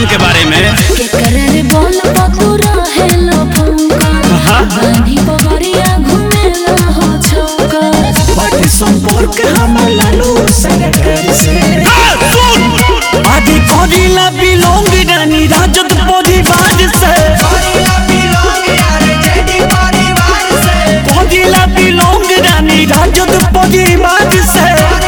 खानदान के बारे में के करे बोल पतुरा हेलो फंका बांधी पवरिया घुमेला हो छौका बाटे संपर्क हम लालू सरकार से आदि करिला बिलोंग रानी राजद परिवार से करिला बिलोंग रानी राजद परिवार से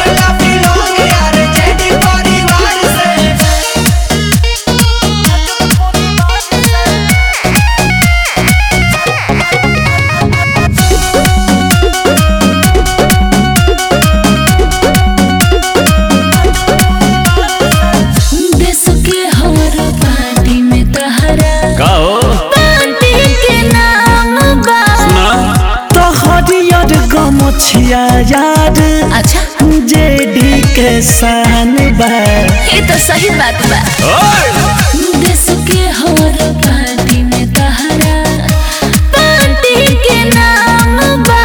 देश के हर पार्टी में तहरा कहो पार्टी के नाम बा ना तो हरियर गमछिया यार अच्छा जेडी के शान बा ये तो सही बात बा देश के हर पार्टी में तहरा पार्टी के नाम बा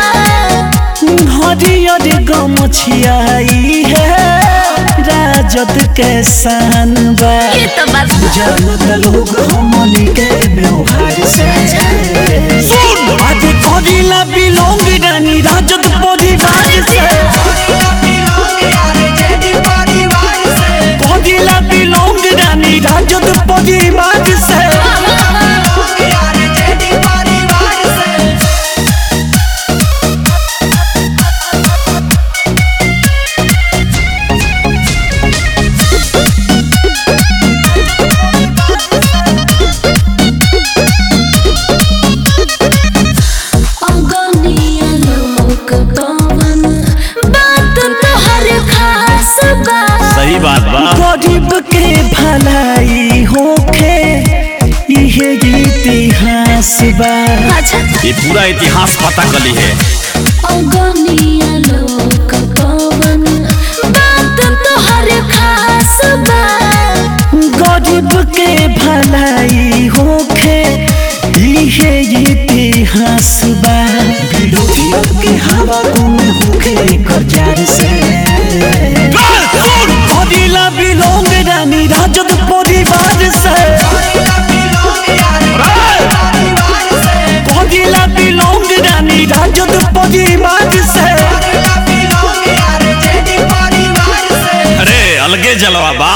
हरियर गमछिया ई है राजद के शान बा ये तो बात बा जनत लोग हमनी के व्यवहार से आदि करिला बिलोंग रानी राजद परिवार से करिला बिलोंग रानी राजद परिवार से अगनिया लोक पवन बात तो हर खास बा सही बात बा गरीब के भलाई होखे इहे इतिहास बा अच्छा ये पूरा इतिहास पता कली है अगनिया लोक पवन बात तो हर खास बा गरीब के भलाई होखे इहे इतिहास बा विरोधियों के हवा गुम होखे करजार से करिला बिलोंग रानी राजद परिवार से करिला बिलोंग रानी राजद परिवार से अरे अलगे जलवा बा